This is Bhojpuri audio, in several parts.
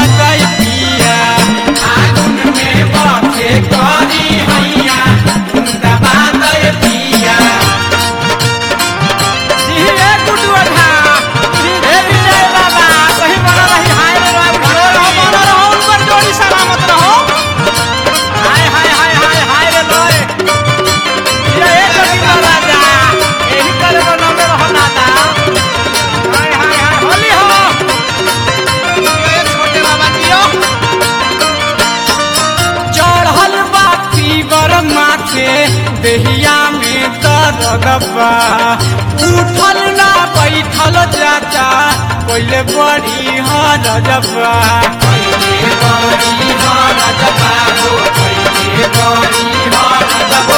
दय पिया आगुन में बथे करी हैया दबा दय पिया धीरे गुडुआ था धीरे विजय बाबा सही बना रही हाय रे राम घरो रहो बना रहो ऊपर जोड़ी सलामत रहो हाय हाय हाय हाय हाय रे लोए ये एक जोड़ी राजा यही करे बनो में रहो नाता हाय हाय हाय होली हो ये छोटे बाबा दियो चढ़ल बा फीवर माथे देहिया में दर्द बा उठल ना बैठल जाता पहिले बड़ी हरजबा पहिले बड़ी हरजबा हो पहिले बड़ी हरजबा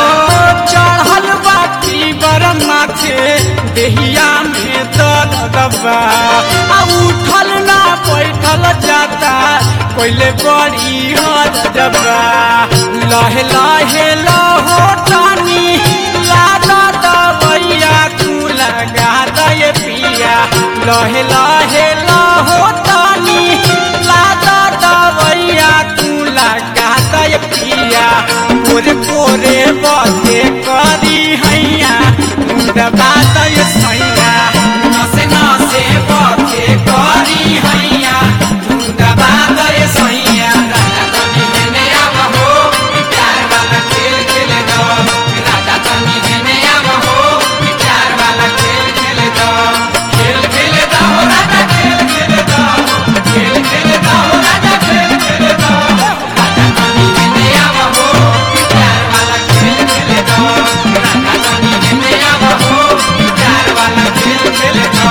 चढ़ल बा फीवर माथे देहिया में दर्द बा आ उठल ना बैठल जाता पहिले बड़ी हरजबा लहे लहे लहो टानी लादा दबैया तू लगा दे पिया लहे लहे लहो टानी लादा दबैया तू लगा दे पिया कोरे कोरे बथे करी हैया दबा दे सैया नसे नसे बथे करी हैया दबा दे सैया राजा तनी हेने आव हो प्यार वाला खेल खेले दो राजा तनी हेने आव हो प्यार वाला खेल खेले दो खेल खेले दो राजा खेल खेले दो खेल खेले दो राजा खेल खेले दो राजा तनी हेने आव हो प्यार वाला खेल खेले दो राजा तनी हेने आव हो प्यार वाला खेल खेले दो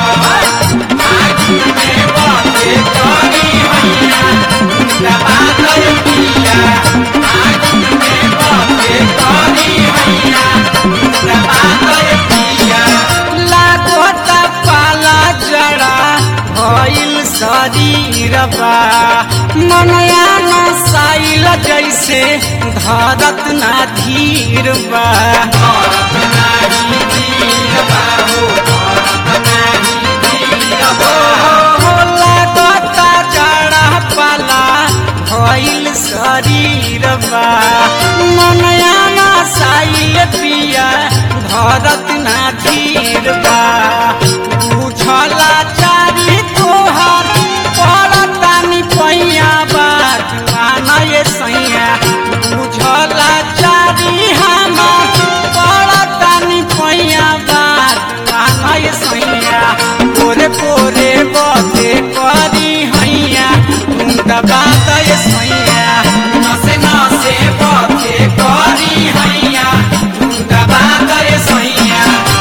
आँखी में बातें करी हैया दबा दे पिया आँखी में बातें करी हैया दबा दे पिया लागोता पाला जड़ा भइल शरीरबा मनया नसाइल जैसे धरत ना धीर बा धरत नाही धीर बा हो धरत नाही धीर बा हो लागोता जड़ा पाला भइल शरीरबा मनया नसाइल पिया धरत ना धीर बा बुझला चारी तोहार पड़तानी पैया बात माना ये सैया बुझला चारी हमार पड़तानी पैया बात माना ये सैया कोरे कोरे बथे करी हैया दबा दे सैया नसे नसे बथे करी हैया दबा दे सैया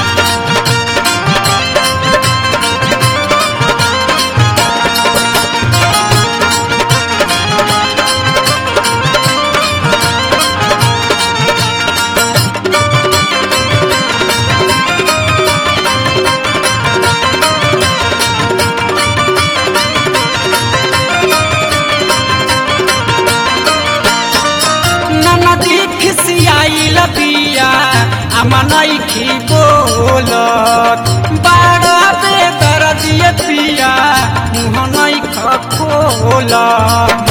ननदी खिसियाइल बिया आमा नइखी बोलत बाड़ा बे दरदिए पिया मुह नइख खोलत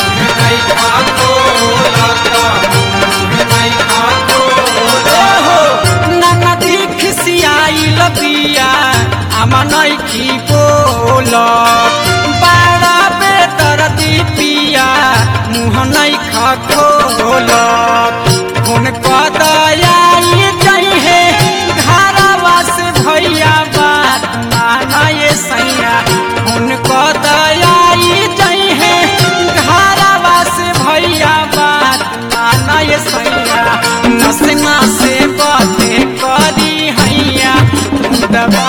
ननदी खिसियाइल बिया आमा नइखी बोलत बाड़ा बे दरदी पिया मुह नइख खोलत हुन कदयाई जइहे घरवा से भैया बात माना ये सैया हुन कदयाई जइहे घरवा से भैया बात माना ये सैया नस नसे बथे करी हैया दबा